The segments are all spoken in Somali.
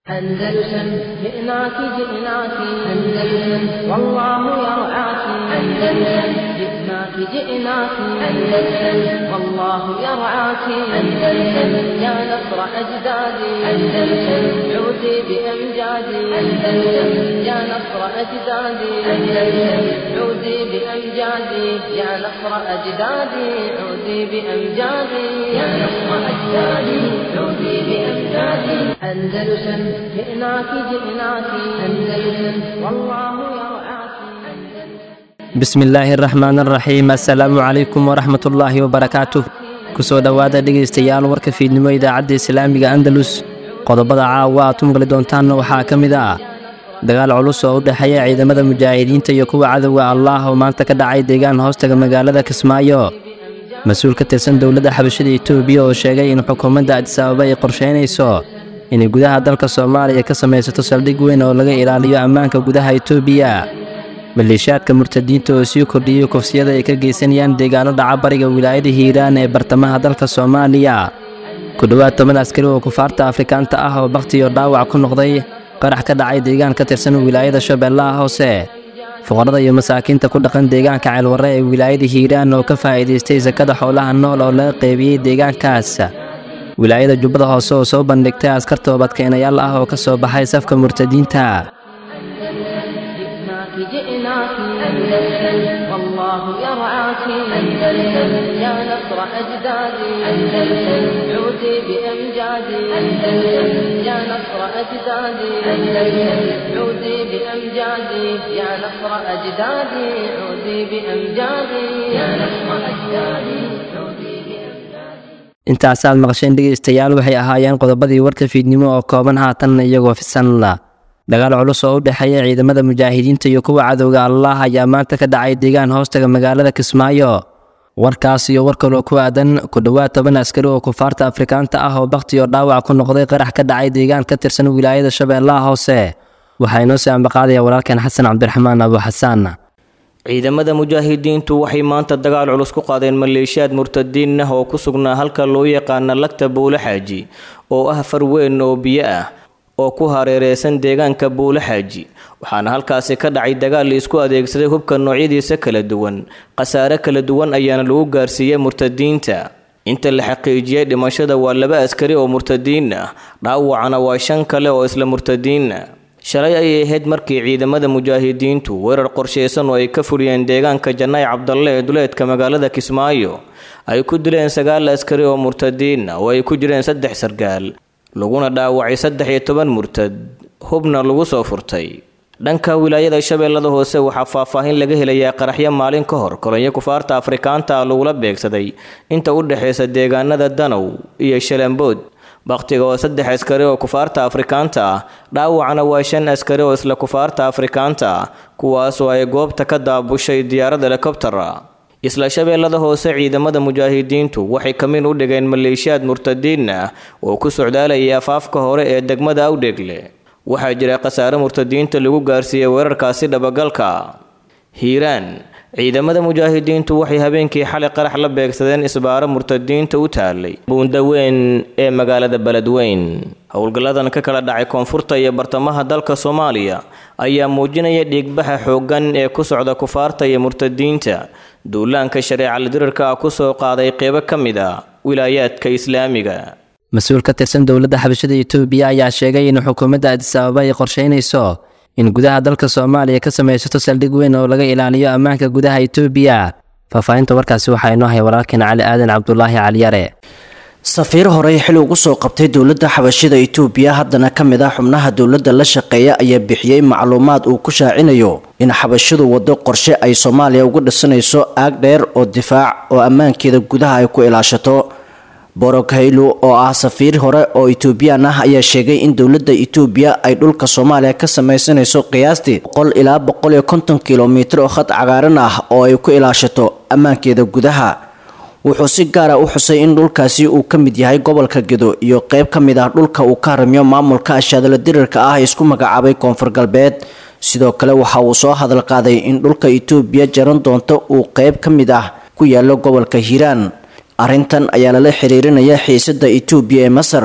أندلسن جئناك جئناك أندلسن والله يرعاك أندلسن جئناك جئناك أندلسن والله يرعاك أندلسن يا نصر أجدادي أندلسن عودي بأمجادي أندلسن يا نصر أجدادي أندلسن عودي بأمجادي يا نصر أجدادي عودي بأمجادي يا نصر أجدادي عودي بأمجادي أندلسن جئناك جئناك أندلسن والله يرعاك bismillaahi raxmaan araxiim assalaamu calaykum waraxmat ullaahi wabarakaatuh kusoo dhowaada dhegaystayaal warka fiidnimo idaacadda islaamiga andalus qodobada caawa aad u maqli doontaanna waxaa ka mid ah dagaal culus oo u dhexeeya ciidamada mujaahidiinta iyo kuwa cadowga allaah oo maanta ka dhacay deegaan hoostaga magaalada kismaayo mas-uul ka tirsan dowladda xabashada etoobiya oo sheegay in xukuumadda adisababa ay qorsheynayso inay gudaha dalka soomaaliya ka samaysato saldhig weyn oo laga ilaaliyo ammaanka gudaha etoobiya maleeshiyaadka murtadiinta oo sii kordhiyey kufsiyada ay ka geysanayaan deegaano dhaca bariga wilaayada hiiraan ee bartamaha dalka soomaaliya ku dhowaad toban askari oo kufaarta afrikaanta ah oo bakhtiyo dhaawac ku noqday qarax ka dhacay deegaan ka tirsan wilaayada shabeellaha hoose fuqarada iyo masaakiinta ku dhaqan deegaanka ceelwarre ee wilaayada hiiraan oo ka faa'iidaystay sakada xoolaha nool oo laga qeybiyey deegaankaas wilaayada jubbada hoose oo soo bandhigtay askar toobadkeenayaal ah oo ka soo baxay safka murtadiinta جئناك جئناك أندلسن والله يرعاك أندلسن يا نصر أجدادي أندلسن عودي بأمجادي أندلسن يا نصر أجدادي أندلسن عودي بأمجادي يا نصر أجدادي عودي بأمجادي يا نصر أجدادي عودي بأمجادي intaasaad maqasheen dhegaystayaal waxay ahaayeen qodobadii warka fiidnimo oo kooban haatan iyagoo fisanla dagaal culus oo u dhexeeya ciidamada mujaahidiinta iyo kuwa cadowga allaah ayaa maanta ka dhacay deegaan hoostaga magaalada kismaayo warkaas iyo war kaloo ku aadan ku dhowaad toban askari oo kufaarta afrikaanta ah oo bakhtiyo dhaawac ku noqday qarax ka dhacay deegaan ka tirsan wilaayada shabeellaha hoose waxaa inoo sii ambaqaadaya walaalkeen xasan cabdiraxmaan abu xasaan ciidamada mujaahidiintu waxay maanta dagaal culus ku qaadeen maleeshiyaad murtadiin ah oo ku sugnaa halka loo yaqaana lagta buule xaaji oo ah far weyn oo biyo ah oo ku hareereysan deegaanka buule xaaji waxaana halkaasi ka dhacay dagaal la isku adeegsaday hubka noocyadiisa kala duwan khasaare kala duwan ayaana lagu gaarsiiyey murtadiinta inta la xaqiijiyey dhimashada waa laba askari oo murtadiin ah dhaawacana waa shan kale oo isla murtadiin ah shalay ayay ahayd markii ciidamada mujaahidiintu weerar qorshaysan oo ay ka fuliyeen deegaanka janaayi cabdalle ee duleedka magaalada kismaayo ay ku dileen sagaal askari oo murtadiin ah oo ay ku jireen saddex sargaal laguna dhaawacay saddex iyo toban murtad hubna lagu soo furtay dhanka wilaayada shabeellada hoose waxaa faahfaahin laga helayaa qaraxyo maalin ka hor kolonyo kufaarta afrikaanta ah lagula beegsaday inta u dhexaysa deegaanada danow iyo shalambood bakhtiga oo saddex askari oo kufaarta afrikaanta ah dhaawacna waa shan askari oo isla kufaarta afrikaanta ah kuwaasoo ay goobta ka daabushay diyaarad helikobtara isla shabeellada hoose ciidamada mujaahidiintu waxay kamin u dhigeen maleeshiyaad murtadiin ah oo ku socdaalayay afaafka hore ee degmada awdheegle waxaa jira khasaare murtadiinta lagu gaarsiiyey weerarkaasi dhabagalka hiiraan ciidamada mujaahidiintu waxay habeenkii xalay qarax la beegsadeen isbaaro murtadiinta u taalay buundaweyn ee magaalada beledweyn howlgalladan ka kala dhacay koonfurta iyo bartamaha dalka soomaaliya ayaa muujinaya dhiigbaxa xooggan ee ku socda kufaarta iyo murtadiinta duulaanka shareecal dirirka ah kusoo qaaday qeybo ka mid a wilaayaadka islaamiga mas-uul ka tirsan dowladda xabashada etoobiya ayaa sheegay in xukuumadda adisababa ay qorsheynayso in gudaha dalka soomaaliya ka samaysato saldhig weyn oo laga ilaaliyo ammaanka gudaha etoobiya faahfaahinta warkaasi waxaa inoo hay walaalkeen cali aadan cabdulaahi caliyare safiir horey xil ugu soo qabtay dowladda xabashida itoobiya haddana ka mid ah xubnaha dowladda la shaqeeya ayaa bixiyey macluumaad uu ku shaacinayo in xabashidu waddo qorshe ay soomaaliya uga dhisanayso aag dheer oo difaac oo ammaankeeda gudaha ay ku ilaashato borog haylo oo ah safiir hore oo etoobiyaan ah ayaa sheegay in dowladda etoobiya ay dhulka soomaaliya ka sameysanayso qiyaastii boqol ilaa boqol iyo konton kilomitir oo khad cagaaran ah oo ay ku ilaashato ammaankeeda gudaha wuxuu si gaara u xusay in dhulkaasi uu ka mid yahay gobolka gedo iyo qeyb ka mid ah dhulka uu ka haramiyo maamulka ashaadala dirirka ah ee isku magacaabay koonfur galbeed sidoo kale waxa uu soo hadal qaaday in dhulka etoobiya jaran doonto uu qeyb ka mid ah ku yaalo gobolka hiiraan arrintan ayaa lala xiriirinaya xiisada etoobiya ee masar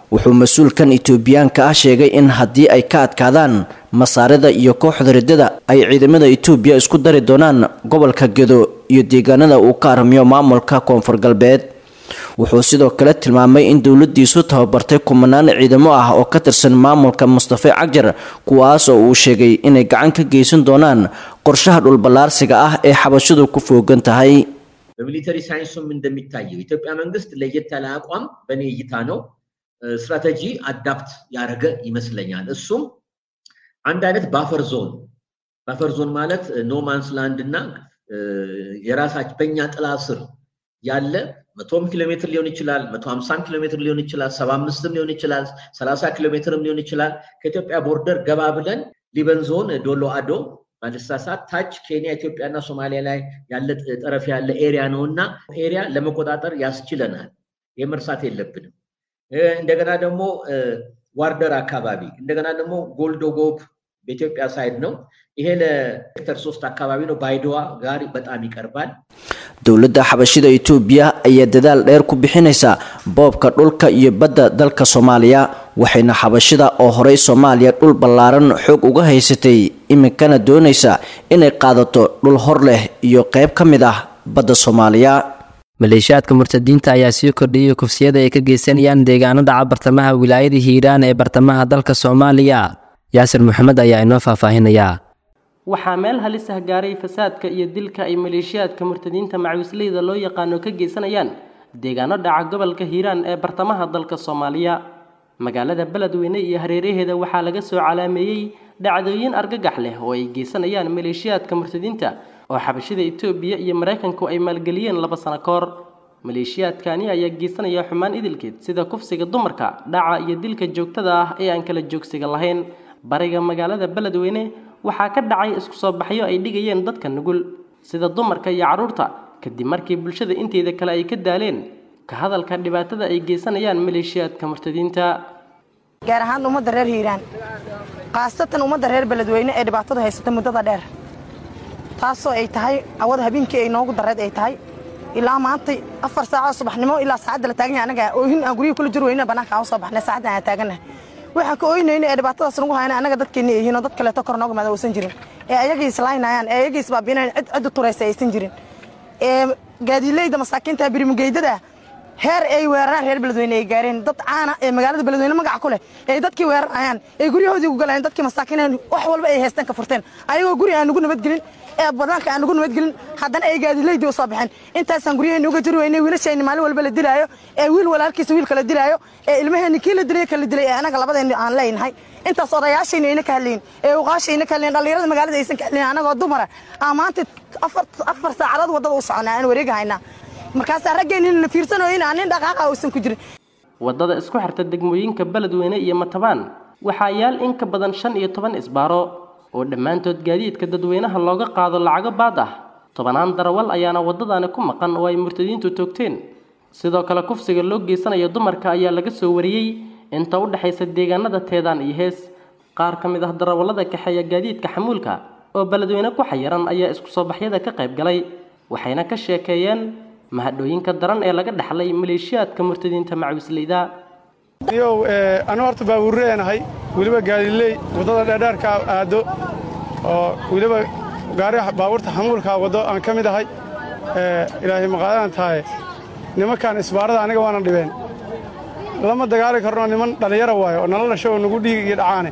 wuxuu mas-uulkan itoobiyaanka ah sheegay in haddii ay ka adkaadaan masaarida iyo kooxda riddada ay ciidamada itoobiya isku dari doonaan gobolka gedo iyo deegaanada uu ka armiyo maamulka koonfur galbeed wuxuu sidoo kale tilmaamay in dowladiisu tababartay kumanaan ciidamo ah oo ka tirsan maamulka mustafe cagjar kuwaas oo uu sheegay inay gacan ka geysan doonaan qorshaha dhulballaarsiga ah ee xabashidu ku foogan tahay በሚሊተሪ ሳይንሱም እንደሚታየው ኢትዮጵያ መንግስት ለየት ያለ አቋም በእኔ እይታ ነው ስትራቴጂ አዳፕት ያደረገ ይመስለኛል። እሱም አንድ አይነት ባፈር ዞን ባፈር ዞን ማለት ኖማንስ ላንድ እና የራሳች በእኛ ጥላ ስር ያለ መቶም ኪሎ ሜትር ሊሆን ይችላል፣ መቶ ሀምሳም ኪሎ ሜትር ሊሆን ይችላል፣ ሰባ አምስትም ሊሆን ይችላል፣ ሰላሳ ኪሎ ሜትርም ሊሆን ይችላል። ከኢትዮጵያ ቦርደር ገባ ብለን ሊበን ዞን ዶሎ አዶ ባለሳሳት ታች ኬንያ ኢትዮጵያና ሶማሊያ ላይ ያለ ጠረፍ ያለ ኤሪያ ነው እና ኤሪያ ለመቆጣጠር ያስችለናል። የመርሳት የለብንም። እንደገና ደግሞ ዋርደር አካባቢ እንደገና ደግሞ ጎልዶጎብ በኢትዮጵያ ሳይድ ነው። ይሄ ለሴክተር ሶስት አካባቢ ነው። ባይዶዋ ጋር በጣም ይቀርባል። dowladda xabashida itoobiya ayaa dadaal dheer ku bixinaysa boobka dhulka iyo badda dalka soomaaliya waxayna xabashida oo horey soomaaliya dhul ballaaran xoog uga haysatay iminkana doonaysa inay qaadato dhul hor leh iyo qayb ka mid ah badda soomaaliya maleeshiyaadka murtadiinta ayaa sii kordhiyay kufsiyada ay ka geysanayaan deegaano dhaca bartamaha wilaayada hiiraan ee bartamaha dalka soomaaliya yaasir maxamed ayaa inoo faahfaahinayaa waxaa meel halis ah gaaray fasaadka iyo dilka ay maleeshiyaadka murtadiinta macawisleyda loo yaqaano ka geysanayaan deegaano dhaca gobolka hiiraan ee bartamaha dalka soomaaliya magaalada beledweyne iyo hareeraheeda waxaa laga soo calaameeyey dhacdooyin argagax leh oo ay geysanayaan maleeshiyaadka murtadiinta oo xabashida itoobiya iyo maraykanku ay maalgeliyeen laba sano ka hor maleeshiyaadkani ayaa geysanaya xumaan idilkeed sida kufsiga dumarka dhaca iyo dilka joogtada ah ee aan kala joogsiga lahayn bariga magaalada beledweyne waxaa ka dhacay isku soo baxyo ay dhigayeen dadka nugul sida dumarka iyo carruurta kadib markii bulshada inteeda kale ay ka daaleen ka hadalka dhibaatada ay geysanayaan maleeshiyaadka murtadiinta gaar ahaan ummadda reer hiiraan khaasatan ummadda reer beledweyne ee dhibaatadu haysata muddada dheer taasoo ay tahay awada habeenkii ay noogu dareed ay tahay ilaa maantay afar saacoo subaxnimo ilaa saacadda la taagan yahay anaga oohin aan guryihi kula jir weyna bannaanka aan u soo baxnay saacaddan aan taagannahay waxaan ka ooynayna ee dhibaatadaas nagu hayna anaga dadkeenna yihiin oo dad kaleeto kor nooga maada uusan jirin ee ayagii islaynayaan ee ayagii isbaabiinayaan cid ciddu turaysa aysan jirin ee gaadiileyda masaakiinta birimugeydada heer ay weeraraan reer beledweyne ay gaareen dad caana ee magaalada beledweyne magaca ku leh ee dadkii weerarayaan ee guryahoodii ugu galayeen dadkii masaakiineen wax walba ay haysteen ka furteen ayagoo guri aan nugu nabadgelin ee banaanka aan nugu nabadgelin haddana ay gaadiileydii u soo baxeen intaasaan guryaheeni uga jiri weynay wiilashayni maalin walba la dilaayo ee wiil walaalkiisa wiilka la dilaayo ee ilmaheenni kii la dilay ka la dilay ee anaga labadeenni aan leenahay intaas odayaashayna ayna ka hadlayin ee uqaashayna ka hadlayin dhallinyarada magaalada aysan ka hadlayin anagoo dumara aan maanta afar afar saacadood waddada u soconaa aan wareegahaynaa markaasaa raggeenina na fiirsanoyin aan nin dhaqaaqa uusan ku jirin waddada isku xirta degmooyinka beledweyne iyo matabaan waxaa yaal in ka badan shan iyo toban isbaaro oo dhammaantood gaadiidka dadweynaha looga qaado lacago baad ah tobanaan darawal ayaana waddadaani ku maqan oo ay murtadiintu toogteen sidoo kale kufsiga loo geysanayo dumarka ayaa laga soo wariyey inta u dhexaysa deegaanada teedaan iyo hees qaar ka mid ah darawallada kaxeeya gaadiidka xamuulka oo beledweyne ku xayiran ayaa isku soo baxyada ka qayb galay waxayna ka sheekeeyeen mahadhooyinka daran ee laga dhaxlay maleeshiyaadka murtadiinta macawisleyda yow anu horta baabuurreenahay weliba gaadiley waddada dheerdheerka aado oo weliba gaari baabuurta xamuulkaa waddo aan ka mid ahay ilaahay maqaadaan tahay nimankan isbaarada aniga waana dhibeen lama dagaali karno niman dhallinyara waayo oo nala dhasho oo nagu dhiig iyo dhacaane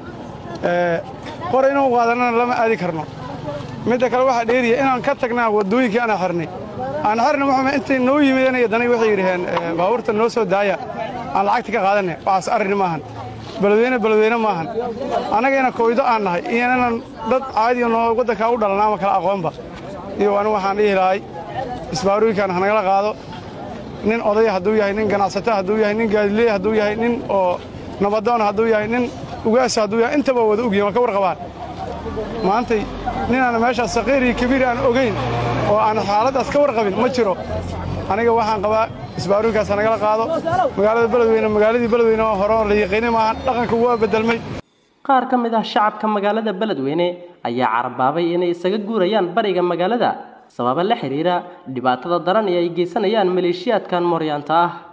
hore inuu qaadanana lama aadi karno midda kale waxaa dheeriya inaan ka tagnaa waddooyinkii ana xirnay aan xirna muxume intay noo yimideen danay waxay yidhaheen baabuurta noo soo daaya aan lacagta ka qaadanay waxaas arrin maahan beledweyne beledweyne maahan annagayna koydo aan nahay iyo inaan dad caadiyo noo waddankaa u dhalan ama kala aqoonba iyo anigu waxaan dhihi lahay isbaarooyinkan hanagala qaado nin odaya hadduu yahay nin ganacsata hadduu yahay nin gaadileey hadduu yahay nin oo nabadoon hadduu yahay nin ugaasa hadduu yahay intaba wada ogyihin waa ka warqabaan maantay ninaan meeshaas saqiir iyo kabiir aan ogayn oo aan xaaladdaas ka warqabin ma jiro aniga waxaan qabaa isbaarooyinkaas nagala qaado magaalada beledweyne magaaladii beledweyne oo hore oo la yaqiini maahan dhaqanka waa bedelmay qaar ka mid ah shacabka magaalada beledweyne ayaa carabaabay inay isaga guurayaan bariga magaalada sababa la xiriira dhibaatada daran ee ay geysanayaan maleeshiyaadkan mooryaanta ah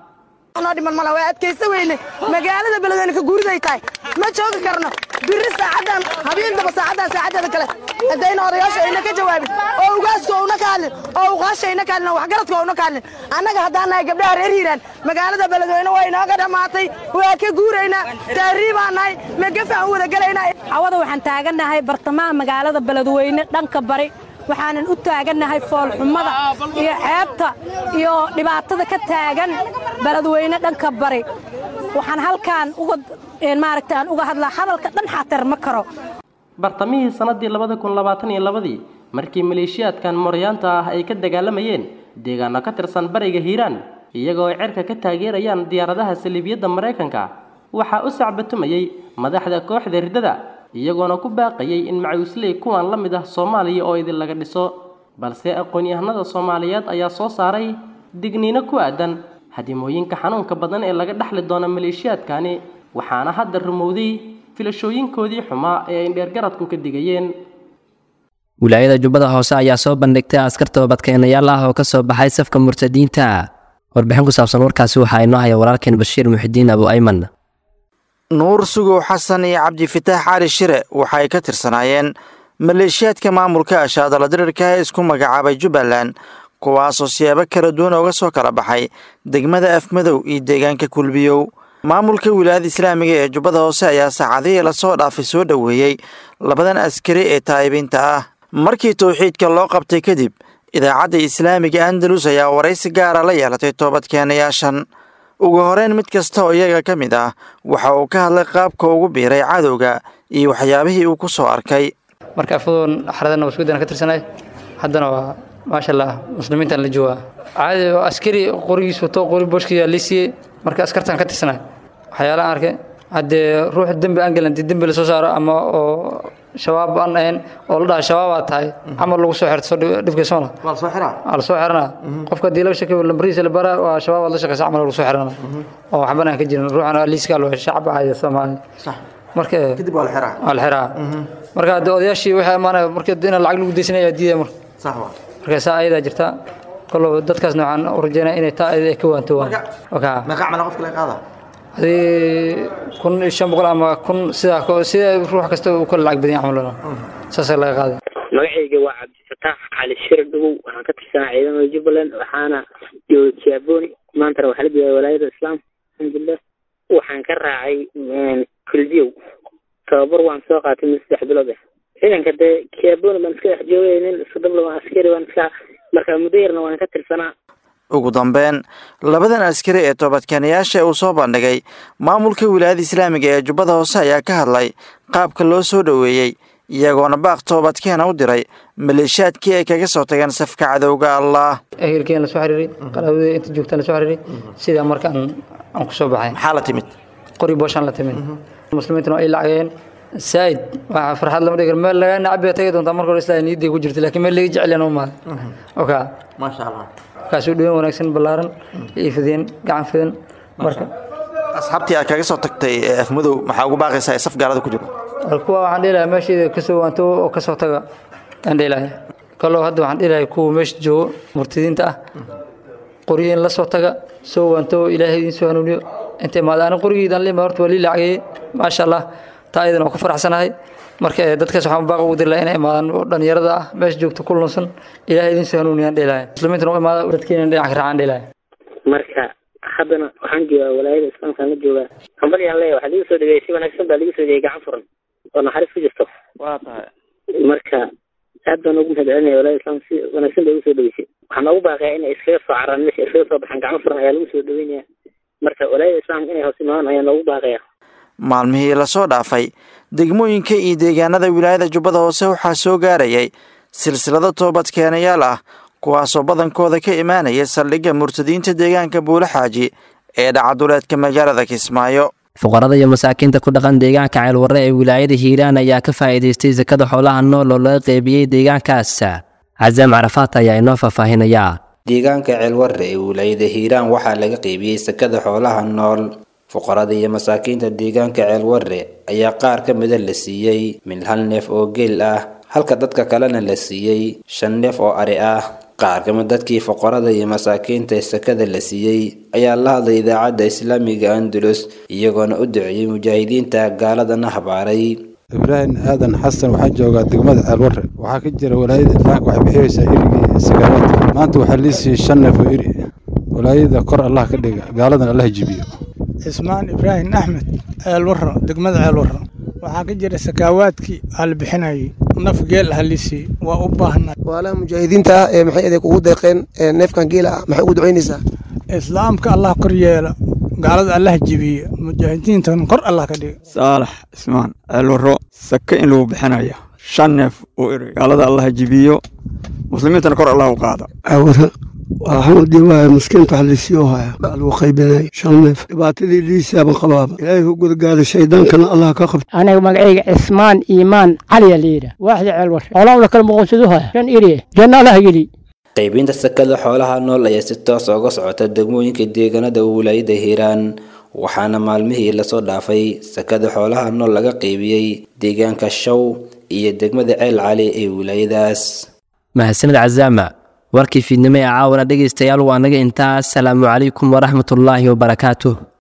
noo dhiman mala waa adkaysta weyne magaalada beledweyne ka guuriday tahay ma joogi karno biri saacadan habeendaba saacadan saacadeeda kale haddayna odayaasha ayna ka jawaabin oo ugaaska ouna ka hadlin oo uqaasha ayna ka hadlin oo waxgaradka ouna ka hadlin annaga haddaan nahay gabdhaha reer hiiraan magaalada beledweyne waa inooga dhammaatay waa ka guuraynaa taarrii baan nahay megafaan wada gelaynaa cawada waxaan taagannahay bartamaha magaalada beledweyne dhanka bari waxaanan u taagannahay foolxumada iyo ceebta iyo dhibaatada ka taagan beledweyne dhanka bari waxaan halkaan uga maaragta aan uga hadlaa hadalka dhan xatar ma karo bartamihii sannaddii labada kun labaatan iyo labadii markii maleeshiyaadkan mooryaanta ah ay ka dagaalamayeen deegaano ka tirsan bariga hiiraan iyagoo ay cerka ka taageerayaan diyaaradaha saliibiyadda maraykanka waxaa u sacbatumayey madaxda kooxda riddada iyagoona ku baaqayay in macawisley kuwan la mid ah soomaaliya oo idin laga dhiso balse aqoon-yahanada soomaaliyeed ayaa soo saaray digniino ku aadan hadimooyinka xanuunka badan ee laga dhexli doona maleeshiyaadkani waxaana hadda rumowday filashooyinkoodii xumaa ee ay dheergaradku ka digayeen wilaayada jubbada hoose ayaa soo bandhigtay askar toobadkeenayaal ah oo ka soo baxay safka murtadiinta warbixin ku saabsan warkaasi waxaa inoo haya walaalkeen bashiir muxidiin abu ayman nuur sugow xasan iyo cabdifitaax cali shire waxay ka tirsanaayeen maleeshiyaadka maamulka ashaadala dirirka ee isku magacaabay jubbaland kuwaasoo siyaabo kala duwan ooga soo kala baxay degmada afmadow iyo deegaanka kulbiyow maamulka wilaayada islaamiga ee jubbada hoose ayaa saacadihii lasoo dhaafay soo dhoweeyey labadan askari ee taa'ibiinta ah markii towxiidka loo qabtay kadib idaacadda islaamiga andalus ayaa waraysi gaara la yeelatay toobadkeenayaashan ugu horeyn mid kasta oo iyaga ka mid ah waxa uu ka hadlay qaabka ugu biiray cadowga iyo waxyaabihii uu ku soo arkay marka afadoon xaradan waskudan ka tirsanay haddana waa maasha allah muslimiintan la joogaa caadi oo askari qorigiis wato qori booshkiisa liisiye marka askartan ka tirsanay waxyaalaha arkay haddee ruux dembi aan gelin haddii dembi lasoo saaro ama oo shabaab aan ahayn oo la dhaha shabaabaa tahay camal lagu soo xirto dhibkaysoona waa lasoo xiranaa qofka haddii laga sheekay lambarihiisa la baraa waa shabaab aad la shaqeysa camal lagu soo xiranaa oo waxban aan ka jirin ruuxana liiskaa loo shacab caadi soomaali marka kadib waa la xiraa waa la xiraa marka haddii odayaashii waxay amaanaya marka in lacag lagu deysanaya diidaya marka marka saa ayadaa jirta kollow dadkaasna waxaan u rajeynaya inay taa ayada ka waanto waan meeqa camal qofka laga qaada hadii kun iyo shan boqol ama kun sidaa sida ruux kasta uu kala lacag badan yahay camalona saasaa laga qaaday magacayga waa cabdifataax cali shir dhugow waxaan ka tirsanaa ciidamada jubbaland waxaana jooga kiaboni maantana waxaa la joogaa walaayada islaam alxamdulilah waxaan ka raacay kulbiyow tababar waan soo qaatay mid saddex bilood ah ciidanka dee kiaboni baan iska dhex joogay nin isku dabla waan askari waan iska marka muddo yarna waan ka tirsanaa ugu dambeyn labadan askari ee toobadkeenayaasha uu soo bandhigay maamulka wilaayada islaamiga ee jubbada hoose ayaa ka hadlay qaabka loo soo dhoweeyey iyagoona baaq toobadkeena u diray maleeshiyaadkii ay kaga soo tageen safka cadowga allah ehelkeen lasoo xiriiray qaraabadii inta joogtaan lasoo xiriiray sidaa marka aan aan ku soo baxay maxaa la timid qori booshaan la timid muslimiintuna ay lacageen saa'id waxa farxad lama dhigar meel laga nacab bay tagi doontaa marka hore islaa niyaday ku jirta laakiin meel laga jecel yana u mahay oka maasha allah kaasuu dhaween wanaagsan ballaaran iyo fideen gacan fidan marka asxaabtii aad kaga soo tagtay afmadow maxaa ugu baaqaysaa ee saf gaalada ku jiro kuwa waxaan dhihi lahaa meesheeda kasoo waanto oo kasoo taga aan dhihi lahay kaloo hadda waxaan dhihi lahay kuwa meesha joogo murtadiinta ah qoryihiin la soo taga soo waanto ilaahay idiin soo hanuuniyo inta imaada ani qorigiidan lima horta waa lii lacagayey maasha allah taa iyadan waa ku faraxsanahay marka dadkaas waxaan baaq ugu diri lahaa inay imaadaan oo dhalinyarada ah meesha joogta ku lunsan ilaahay idiin soo hanuuniyaan dhihi lahay muslimiintana u imaada dadkiina dhinac ka raacaan dhihi lahay marka haddana waxaan joogaa walaayada islaamkaan la joogaa hambalyaan leeya waxaa ligu soo dhigay si wanaagsan baa ligu soo dhigay gacan furan oo naxariis ku jirto waa tahay marka aad baan ugu mahad celinaya walaayada islaamka si wanaagsan bay ugu soo dhaweysay waxaan noogu baaqayaa inay iskaga soo caraan meesha iskaga soo baxaan gacan furan ayaa lagu soo dhaweynaya marka walaayada islaamka inay hoos imaadaan ayaa noogu baaqaya maalmihii lasoo dhaafay degmooyinka iyo deegaanada wilaayada jubbada hoose waxaa soo gaarayay silsilado toobadkeenayaal ah kuwaasoo badankooda ka imaanaya saldhigga murtadiinta deegaanka buulaxaaji ee dhacaduleedka magaalada kismaayo fuqarada iyo masaakiinta ku dhaqan deegaanka ceelwarre ee wilaayada hiiraan ayaa ka faa'iidaystay sakada xoolaha nool oo laga qeybiyey deegaankaas casaam carafaat ayaa inoo faahfaahinaya deegaanka ceelwarre ee wilaayada hiiraan waxaa laga qeybiyey sakada xoolaha nool fuqarada iyo masaakiinta deegaanka ceelwarre ayaa qaar ka mida la siiyey min hal neef oo geel ah halka dadka kalena la siiyey shan neef oo ari ah qaar kamid dadkii foqorada iyo masaakiinta ee sakada la siiyey ayaa la hadlay idaacadda islaamiga andalus iyagoona u duceeyey mujaahidiinta gaaladana habaaray ibraahim aadan xasan waxaa joogaa degmada ceelwarre waxaa ka jira walaayada islaamka waxay bixiyeysaa irigii sagaalaadka maanta waxaa lii siiyey shan neef oo iri walaayada kor allah ka dhiga gaaladan allah jibiyo cismaan ibraahim axmed ceelwarro degmada ceelwarro waxaa ka jira sakaawaadkii aa la bixinayay naf geel ah lisii waa u baahnay waalaha mujaahidiinta ah ee maxay adeeg ugu deeqeen neefkan geela ah maxay ugu ducaynaysaa islaamka allah kor yeela gaalada allah jibiye mujaahidiintan kor allah ka dhiga saalax cismaan ceelwarro sake in lagu bixinaya shan neef oo eri gaalada allah jibiyo muslimiintana kor allah u qaada waxaan dhibaaya miskiinta wax liisiyoo haya lagu qaybinay shan neef dhibaatadii liisaaban qabaaba ilaahay u gudagaada shaydaankana allah ka qabta aniga magacayga cismaan iimaan caliya layidha waaxda ceelwar xoolaha kala muqoonsadu haya shan iri janna allah geli qaybinta sakada xoolaha nool ayaa si toos uga socota degmooyinka deegaanada wilaayada hiiraan waxaana maalmihii lasoo dhaafay sakada xoolaha nool laga qaybiyey deegaanka shaw iyo degmada ceel cali ee wilaayadaas mahadsanid cazaama warkii fiidnimo ee caawana dhegaystayaal waa naga intaas salaamu calaykum waraxmatullaahi wabarakaatuh